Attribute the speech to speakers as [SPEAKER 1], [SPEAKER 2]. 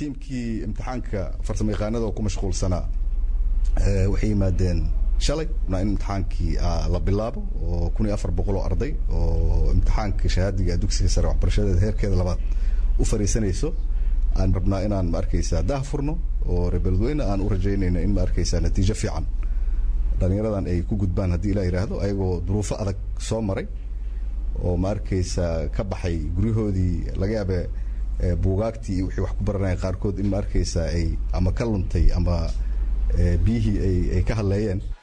[SPEAKER 1] tiimkii imtixaanka farsamo yaqaanada oo ku mashquulsanaa waxay yimaadeen shalay na in imtixaankii la bilaabo oo kun iyo afar boqol oo arday oo imtixaanka shahaadiga dugsiga sare waxbarashadeeda heerkeeda labaad u fariisanayso aan rabnaa inaan ma arkaysaa daah furno oo rebeledweyne aan u rajaynayno in ma arkaysaa natiijo fiican dhalinyaradan ay ku gudbaan haddii ilaa yidhaahdo ayagoo duruufo adag soo maray oo ma arkaysaa ka baxay guryahoodii laga yaabe buugaagtii iyo wixii wax ku baranaya qaarkood in ma arkaysaa ay ama ka luntay ama biyihii ay ay ka hadleeyeen